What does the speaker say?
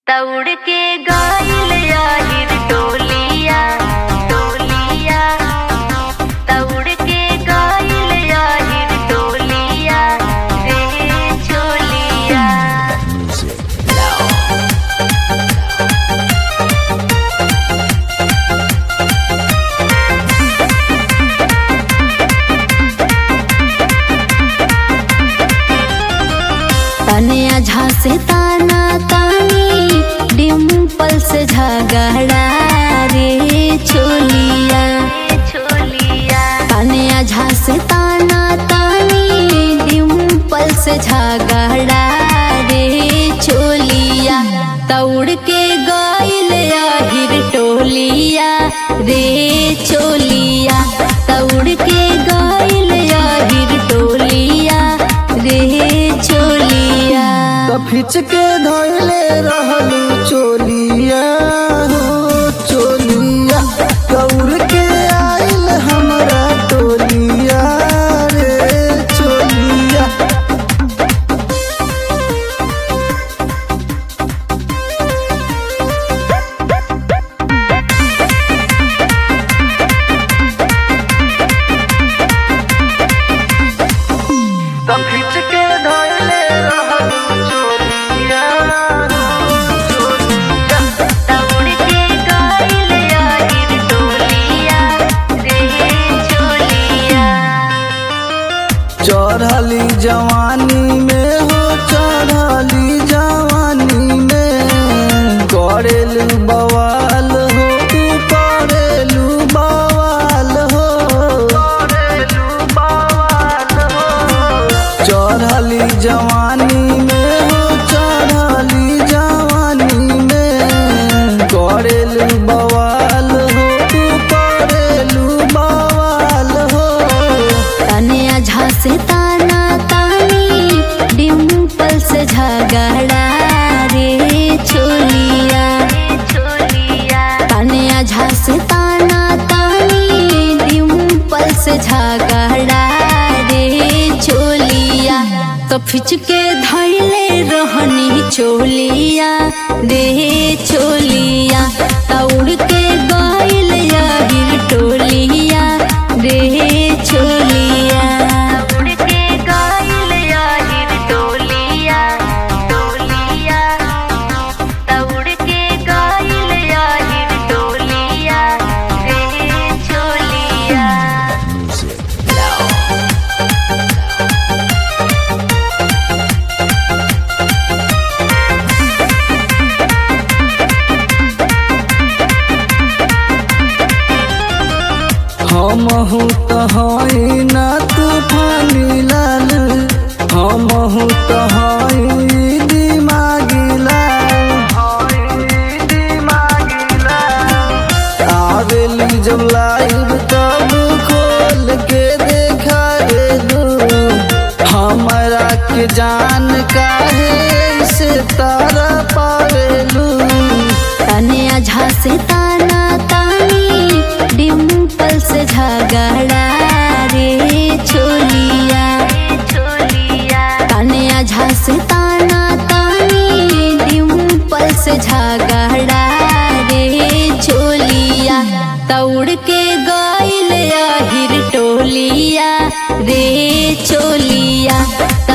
दौड़ के गइल आहिर टोलिया टोलिया दौड़ के गइल आहिर टोलिया रे चोलिया तनिया झांसे ताना तानी डिम्पल से झगड़ा रे चोलिया रे चोलिया तनिया झांसे ताना तानी डिम्पल से झगड़ा रे चोलिया दौड़ के गइल आहिर टोलिया रे चोलिया दौड़ के गइल आहिर टोलिया रे चोलिया कफिच के धैले रहलू चोलिया हो चोलिया कौर के आइल हमरा टोलिया रे चोलिया कफिच के धैले रहलू चोलिया हो चोलिया दौड़ के गइल आहिर टोलिया रे चोलिया चढ़ली जवानी में हो चढ़ली जवानी में करेलू बवाल हो तू करेलू बवाल हो करेलू बवाल हो चढ़ली जवानी में हो चढ़ली जवानी में करेलू बवाल हो तू करेलू बवाल हो तनिया झांसे ताना तानी डिम्पल से झगड़ा रे चोलिया रे चोलिया तनिया झांसे ताना तानी डिम्पल से झगड़ा रे चोलिया तो फिच के धैले रहनी चोलिया रे चोलिया दौड़ के गइल आहिर टोलिया रे चोलिया दौड़ के गइल आहिर टोलिया टोलिया दौड़ के गइल आहिर टोलिया रे चोलिया हम हूँ तो हई ना तूफानी लाल हम हूँ तो हई दिमागी लाल आवेली जब लाइव तब खोल के देखा दू हमरा के जान काहे से तारा पावेलू तनिया झांसे ताना तानी डिम्पल से झगड़ा रे चोलिया रे चोलिया तनिया झांसे ताना तानी डिम्पल से झगड़ा रे चोलिया दौड़ के गइल आहिर टोलिया रे चोलिया